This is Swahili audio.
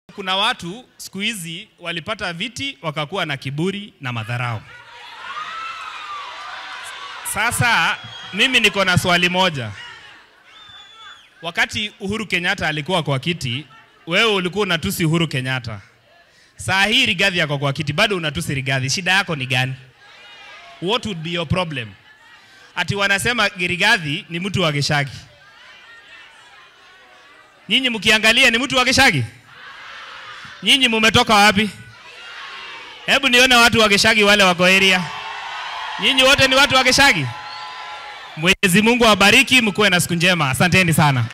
Kuna watu siku hizi walipata viti wakakuwa na kiburi na madharau. Sasa mimi niko na swali moja. Wakati Uhuru Kenyatta alikuwa kwa kiti, wewe ulikuwa unatusi Uhuru Kenyatta. Saa hii Rigathi yako kwa kiti, bado unatusi Rigathi. Shida yako ni gani? What would be your problem? Ati wanasema Rigathi ni mtu wa Gishagi. Nyinyi mkiangalia ni mtu wa Gishagi? Nyinyi mumetoka wapi? Hebu nione watu wa Gishagi wale wako area. Nyinyi wote ni watu wa Gishagi? Mwenyezi Mungu awabariki, mkuwe na siku njema. Asanteni sana.